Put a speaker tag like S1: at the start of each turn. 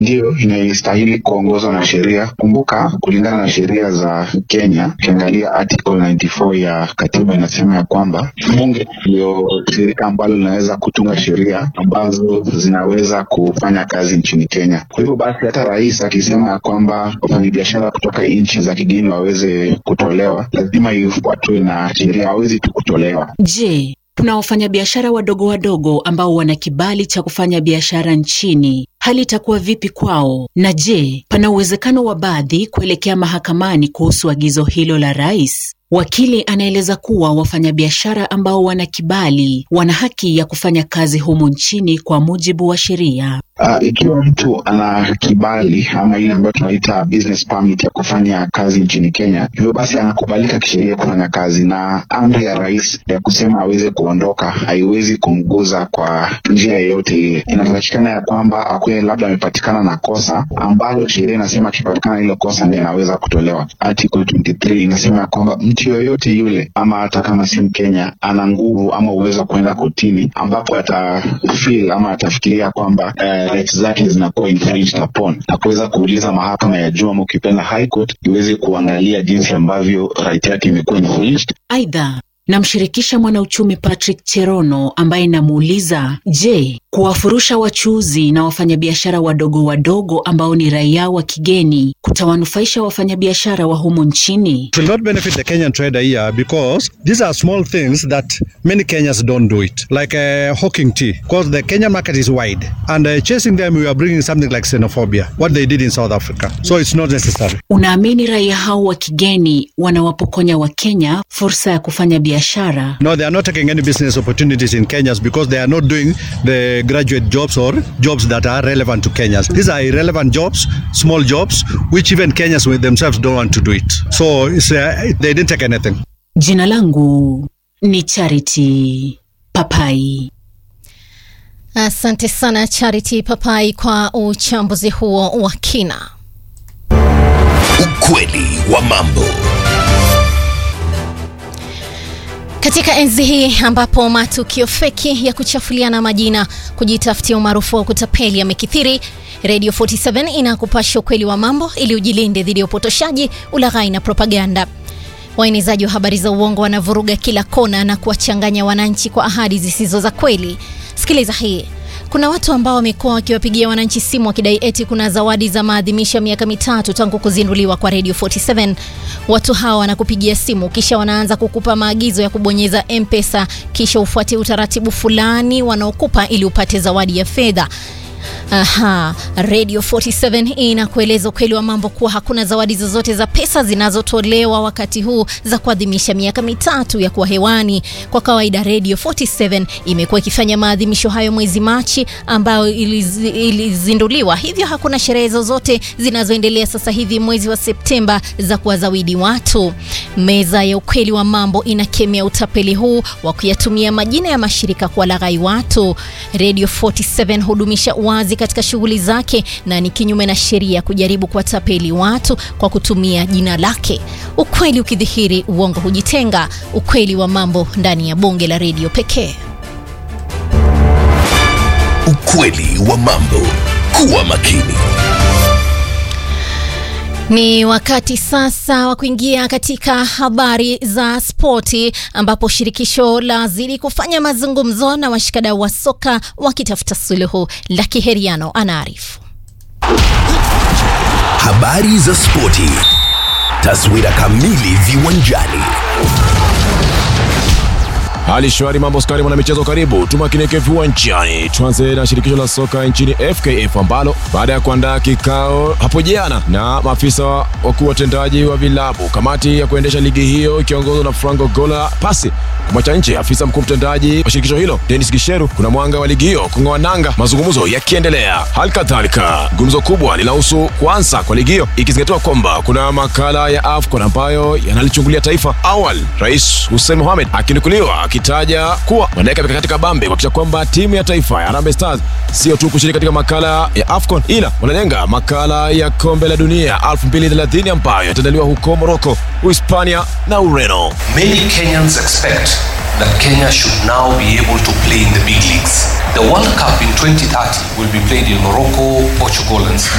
S1: ndiyo inastahili kuongozwa na sheria. Kumbuka, kulingana na sheria za Kenya, ukiangalia article 94 ya katiba inasema ya kwamba bunge ndio shirika ambalo linaweza kutunga sheria ambazo zinaweza kufanya kazi nchini Kenya. Kwa hivyo basi, hata rais akisema ya kwamba wafanyabiashara kutoka nchi za kigeni waweze kutolewa, lazima ifuatwe na sheria, hawezi tu kutolewa.
S2: Je, kuna wafanyabiashara wadogo wadogo ambao wana kibali cha kufanya biashara nchini? Hali itakuwa vipi kwao? Na je, pana uwezekano wa baadhi kuelekea mahakamani kuhusu agizo hilo la rais? Wakili anaeleza kuwa wafanyabiashara ambao wana kibali wana haki ya kufanya kazi humu nchini kwa mujibu wa sheria.
S1: Uh, ikiwa mtu ana kibali ama ile ambayo tunaita business permit ya kufanya kazi nchini Kenya, hivyo basi anakubalika kisheria kufanya kazi, na amri ya rais ya kusema aweze kuondoka haiwezi kumguza kwa njia yoyote ile. Inatakikana ya kwamba akuwe labda amepatikana na kosa ambalo sheria inasema akipatikana hilo kosa ndio anaweza kutolewa. Article 23 inasema ya kwamba mtu yoyote yule ama hata kama si Mkenya ana nguvu ama uwezo wa kuenda kotini ambapo atafeel ama atafikiria kwamba uh, rights zake zinakuwa infringed upon na kuweza kuuliza mahakama ya juu ama ukipenda high court iweze kuangalia jinsi ambavyo right yake imekuwa infringed.
S2: Aidha, namshirikisha mwanauchumi Patrick Cherono ambaye namuuliza, je, kuwafurusha wachuuzi na wafanyabiashara wadogo wadogo ambao ni raia wa kigeni kutawanufaisha wafanyabiashara wa humu nchini?
S3: It will not benefit the Kenyan trader here because these are small things that many Kenyans don't do it, like uh, hawking tea, because the Kenyan market is wide, and uh, chasing them we are bringing something like xenophobia, what they did in South Africa. So it's not necessary.
S2: Unaamini raia hao wa kigeni wanawapokonya Wakenya fursa ya kufanya biashara?
S3: No, they are not taking any business opportunities in Kenya because they are not doing the graduate jobs or jobs that are relevant to Kenyans. These are irrelevant jobs, small jobs, which even Kenyans with themselves don't want to do it. So it's, uh, they didn't take anything.
S2: Jina langu ni Charity Papai.
S4: Asante sana Charity Papai kwa uchambuzi huo wa kina.
S5: Ukweli wa mambo.
S4: Katika enzi hii ambapo matukio feki ya kuchafuliana majina, kujitafutia umaarufu wa kutapeli yamekithiri, Radio 47 inakupasha ukweli wa mambo ili ujilinde dhidi ya upotoshaji, ulaghai na propaganda. Waenezaji wa habari za uongo wanavuruga kila kona na kuwachanganya wananchi kwa ahadi zisizo za kweli. Sikiliza hii. Kuna watu ambao wamekuwa wakiwapigia wananchi simu wakidai eti kuna zawadi za maadhimisho ya miaka mitatu tangu kuzinduliwa kwa Radio 47. Watu hawa wanakupigia simu kisha wanaanza kukupa maagizo ya kubonyeza M-Pesa kisha ufuate utaratibu fulani wanaokupa ili upate zawadi ya fedha. Aha, Radio 47 inakueleza ukweli wa mambo kuwa hakuna zawadi zozote za pesa zinazotolewa wakati huu za kuadhimisha miaka mitatu ya kuwa hewani. Kwa kawaida Radio 47 imekuwa ikifanya maadhimisho hayo mwezi Machi ambayo iliz, ilizinduliwa, hivyo hakuna sherehe zozote zinazoendelea sasa hivi mwezi wa Septemba za kuwazawidi watu. Meza ya ukweli wa mambo inakemea utapeli huu wa kuyatumia majina ya mashirika kuwalaghai watu. Radio 47 hudumisha wazi katika shughuli zake na ni kinyume na sheria kujaribu kuwatapeli watu kwa kutumia jina lake. Ukweli ukidhihiri, uongo hujitenga. Ukweli wa mambo ndani ya bonge la redio pekee.
S5: Ukweli wa mambo. Kuwa makini.
S4: Ni wakati sasa wa kuingia katika habari za spoti ambapo shirikisho lazidi kufanya mazungumzo na washikadau wa soka wakitafuta suluhu. Laki Heriano anaarifu.
S5: Habari za spoti. Taswira kamili viwanjani.
S6: Hali shwari, mambo skari, mwana michezo, karibu tumakinike viwanjani. Tuanze na shirikisho la soka nchini FKF ambalo baada ya kuandaa kikao hapo jana na maafisa wakuu watendaji wa vilabu, kamati ya kuendesha ligi hiyo ikiongozwa na Franco Gola pasi kumwacha nje afisa mkuu mtendaji wa shirikisho hilo Dennis Gisheru, kuna mwanga wa ligi hiyo kung'oa nanga, mazungumzo yakiendelea. Hali kadhalika gumzo kubwa linahusu kuanza kwa ligi hiyo ikizingatiwa kwamba kuna makala ya AFCON ambayo yanalichungulia taifa. Awali Rais Hussein Mohamed akinukuliwa akitaja kuwa wanaweka mikakati kabambe kuhakikisha kwamba timu ya taifa ya Harambee Stars sio tu kushiriki katika makala ya AFCON ila wanalenga makala ya kombe la dunia 2030 ambayo yataandaliwa huko Morocco, Uhispania na Ureno.
S7: Many Kenyans expect that Kenya should now be able to play in the big leagues. The World Cup in 2030 will be played in Morocco, Portugal, and Spain.